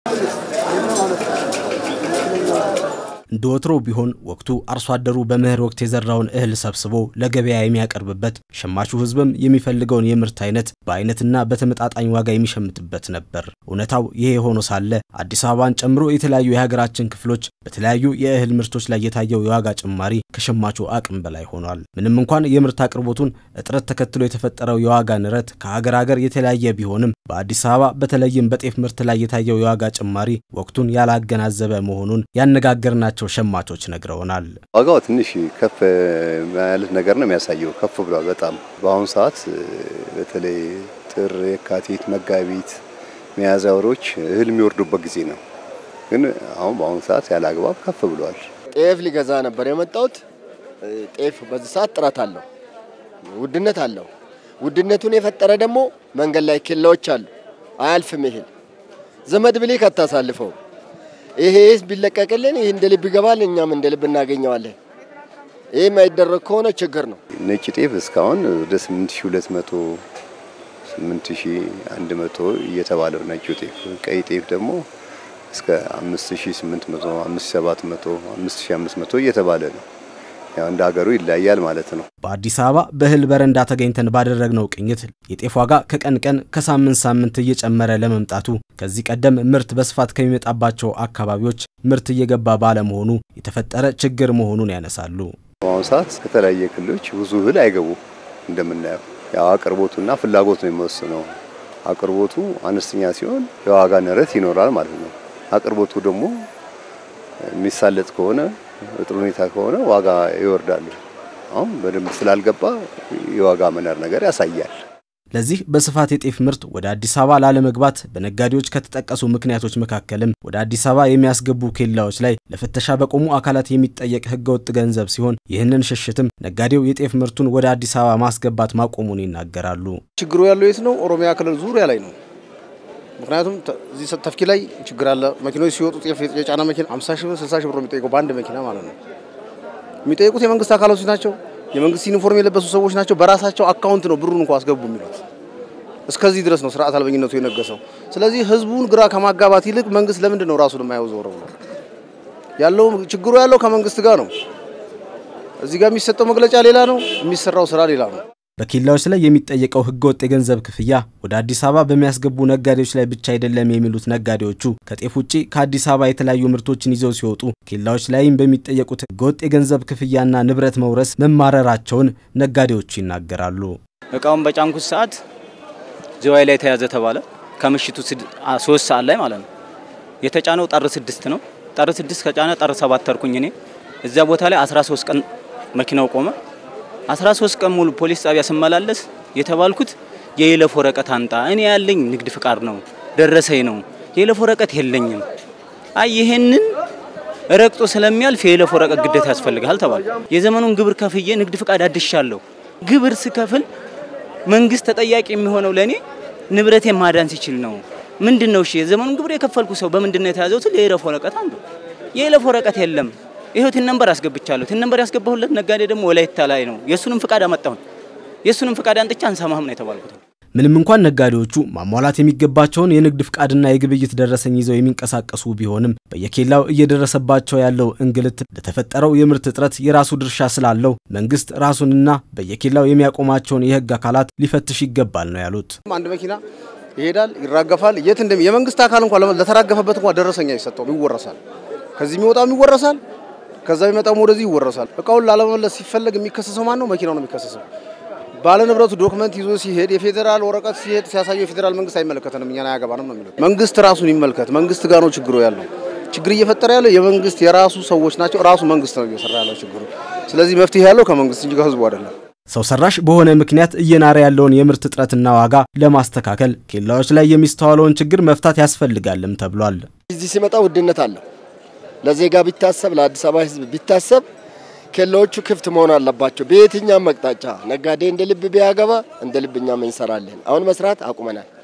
እንደ ወትሮ ቢሆን ወቅቱ አርሶ አደሩ በመኸር ወቅት የዘራውን እህል ሰብስቦ ለገበያ የሚያቀርብበት፣ ሸማቹ ሕዝብም የሚፈልገውን የምርት አይነት በአይነትና በተመጣጣኝ ዋጋ የሚሸምትበት ነበር። እውነታው ይሄ ሆኖ ሳለ አዲስ አበባን ጨምሮ የተለያዩ የሀገራችን ክፍሎች በተለያዩ የእህል ምርቶች ላይ የታየው የዋጋ ጭማሪ ከሸማቹ አቅም በላይ ሆኗል። ምንም እንኳን የምርት አቅርቦቱን እጥረት ተከትሎ የተፈጠረው የዋጋ ንረት ከሀገር ሀገር የተለያየ ቢሆንም በአዲስ አበባ በተለይም በጤፍ ምርት ላይ የታየው የዋጋ ጭማሪ ወቅቱን ያላገናዘበ መሆኑን ያነጋገርናቸው ሸማቾች ነግረውናል። ዋጋው ትንሽ ከፍ ማለት ነገር ነው የሚያሳየው። ከፍ ብሏል በጣም በአሁኑ ሰዓት በተለይ ጥር፣ የካቲት፣ መጋቢት፣ ሚያዝያ ወሮች እህል የሚወርዱበት ጊዜ ነው። ግን አሁን በአሁኑ ሰዓት ያለ አግባብ ከፍ ብሏል። ጤፍ ሊገዛ ነበር የመጣሁት። ጤፍ በዚህ ሰዓት ጥረት አለው፣ ውድነት አለው። ውድነቱን የፈጠረ ደግሞ መንገድ ላይ ኬላዎች አሉ። አያልፍም እህል ዘመድ ብሌክ አታሳልፈው። ይሄ ቢለቀቅልን ይህ እንደ ልብ ይገባል፣ እኛም እንደ ልብ እናገኘዋለን። ይህ የማይደረግ ከሆነ ችግር ነው። ነጭ ጤፍ እስካሁን ወደ 8200 8100 እየተባለው ነጩ ጤፍ፣ ቀይ ጤፍ ደግሞ እስከ 5800 5700 5500 እየተባለ ነው። ያው እንደ ሀገሩ ይለያያል ማለት ነው። በአዲስ አበባ በእህል በረንዳ ተገኝተን ባደረግነው ቅኝት የጤፍ ዋጋ ከቀን ቀን ከሳምንት ሳምንት እየጨመረ ለመምጣቱ ከዚህ ቀደም ምርት በስፋት ከሚመጣባቸው አካባቢዎች ምርት እየገባ ባለመሆኑ የተፈጠረ ችግር መሆኑን ያነሳሉ። በአሁኑ ሰዓት ከተለያየ ክልሎች ብዙ እህል አይገቡም። እንደምናየው ያው አቅርቦቱና ፍላጎት ነው የሚወስነው። አቅርቦቱ አነስተኛ ሲሆን የዋጋ ንረት ይኖራል ማለት ነው። አቅርቦቱ ደግሞ የሚሳለጥ ከሆነ በጥሩ ሁኔታ ከሆነ ዋጋ ይወርዳሉ። አሁን በደንብ ስላልገባ የዋጋ መናር ነገር ያሳያል። ለዚህ በስፋት የጤፍ ምርት ወደ አዲስ አበባ ላለመግባት በነጋዴዎች ከተጠቀሱ ምክንያቶች መካከልም ወደ አዲስ አበባ የሚያስገቡ ኬላዎች ላይ ለፍተሻ በቆሙ አካላት የሚጠየቅ ሕገወጥ ገንዘብ ሲሆን ይህንን ሽሽትም ነጋዴው የጤፍ ምርቱን ወደ አዲስ አበባ ማስገባት ማቆሙን ይናገራሉ። ችግሩ ያለው የት ነው? ኦሮሚያ ክልል ዙሪያ ላይ ነው። ምክንያቱም እዚህ ተፍኪ ላይ ችግር አለ። መኪኖች ሲወጡ ጤፍ የጫና መኪና 50 ሺህ ብር 60 ሺህ ብር ነው የሚጠይቀው በአንድ መኪና ማለት ነው። የሚጠይቁት የመንግስት አካላቶች ናቸው። የመንግስት ዩኒፎርም የለበሱ ሰዎች ናቸው። በራሳቸው አካውንት ነው ብሩን እንኳ አስገቡ የሚሉት። እስከዚህ ድረስ ነው ስርዓት አልበኝነቱ የነገሰው። ስለዚህ ህዝቡን ግራ ከማጋባት ይልቅ መንግስት ለምንድን ነው ራሱን የማየው ዞር ብሎ ያለው ችግሩ ያለው ከመንግስት ጋር ነው። እዚህ ጋር የሚሰጠው መግለጫ ሌላ ነው፣ የሚሰራው ስራ ሌላ ነው። በኬላዎች ላይ የሚጠየቀው ህገወጥ የገንዘብ ክፍያ ወደ አዲስ አበባ በሚያስገቡ ነጋዴዎች ላይ ብቻ አይደለም የሚሉት ነጋዴዎቹ ከጤፍ ውጭ ከአዲስ አበባ የተለያዩ ምርቶችን ይዘው ሲወጡ ኬላዎች ላይም በሚጠየቁት ህገወጥ የገንዘብ ክፍያና ንብረት መውረስ መማረራቸውን ነጋዴዎቹ ይናገራሉ። እቃውን በጫንኩት ሰዓት ዝዋይ ላይ ተያዘ ተባለ። ከምሽቱ ሶስት ሰዓት ላይ ማለት ነው። የተጫነው ጥር ስድስት ነው። ጥር ስድስት ከጫነ ጥር ሰባት ተርኩኝ እኔ እዚያ ቦታ ላይ 13 ቀን መኪናው ቆመ። 13 ቀን ሙሉ ፖሊስ ጣቢያ ስመላለስ የተባልኩት የይለፍ ወረቀት አንጣ። እኔ ያለኝ ንግድ ፍቃድ ነው ደረሰኝ ነው፣ የይለፍ ወረቀት የለኝም። አይ ይሄንን ረግጦ ስለሚያልፍ የይለፍ ወረቀት ግዴታ ያስፈልጋል ተባለ። የዘመኑን ግብር ከፍዬ ንግድ ፍቃድ አድሻለሁ። ግብር ስከፍል መንግስት ተጠያቂ የሚሆነው ለኔ ንብረቴን ማዳን ሲችል ነው። ምንድን ነው እሺ፣ የዘመኑን ግብር የከፈልኩ ሰው በምንድን ነው የተያዘው? ስል የይለፍ ወረቀት አንዱ የይለፍ ወረቀት የለም። ይሄው ቲን ነምበር አስገብቻለሁ። ቲን ነምበር ያስገባሁለት ነጋዴ ደግሞ ወላይታ ላይ ነው። የሱንም ፍቃድ አመጣሁኝ። የሱንም ፍቃድ አንጥቻ አንሰማህም ነው የተባልኩት። ምንም እንኳን ነጋዴዎቹ ማሟላት የሚገባቸውን የንግድ ፍቃድና የግብይት ደረሰኝ ይዘው የሚንቀሳቀሱ ቢሆንም በየኬላው እየደረሰባቸው ያለው እንግልት ለተፈጠረው የምርት እጥረት የራሱ ድርሻ ስላለው መንግስት ራሱንና በየኬላው የሚያቆማቸውን የህግ አካላት ሊፈትሽ ይገባል ነው ያሉት። አንድ መኪና ይሄዳል፣ ይራገፋል። የት እንደሚ የመንግስት አካል እንኳን ለተራገፈበት እንኳን ደረሰኛ አይሰጠውም፣ ይወረሳል። ከዚህ የሚወጣው ይወረሳል፣ ከዛ የሚመጣው ወደዚህ ይወረሳል። እቃውን ላለመመለስ ሲፈለግ የሚከሰሰው ማን ነው? መኪናው ነው የሚከሰሰው። ባለ ንብረቱ ዶክመንት ይዞ ሲሄድ የፌዴራል ወረቀት ሲሄድ ሲያሳየው የፌዴራል መንግስት አይመለከተንም፣ እኛን አያገባንም ነው የሚለው። መንግስት ራሱን ይመልከት። መንግስት ጋር ነው ችግሩ ያለው። ችግር እየፈጠረ ያለው የመንግስት የራሱ ሰዎች ናቸው። ራሱ መንግስት ነው እየሰራ ያለው ችግሩ። ስለዚህ መፍትሄ ያለው ከመንግስት እንጂ ከህዝቡ አይደለም። ሰው ሰራሽ በሆነ ምክንያት እየናረ ያለውን የምርት እጥረትና ዋጋ ለማስተካከል ኬላዎች ላይ የሚስተዋለውን ችግር መፍታት ያስፈልጋልም ተብሏል። እዚህ ሲመጣ ውድነት አለው። ለዜጋ ቢታሰብ፣ ለአዲስ አበባ ህዝብ ቢታሰብ ኬላዎቹ ክፍት መሆን አለባቸው። በየትኛም መቅጣጫ ነጋዴ እንደ ልብ ቢያገባ እንደ ልብ እኛም እንሰራለን። አሁን መስራት አቁመናል።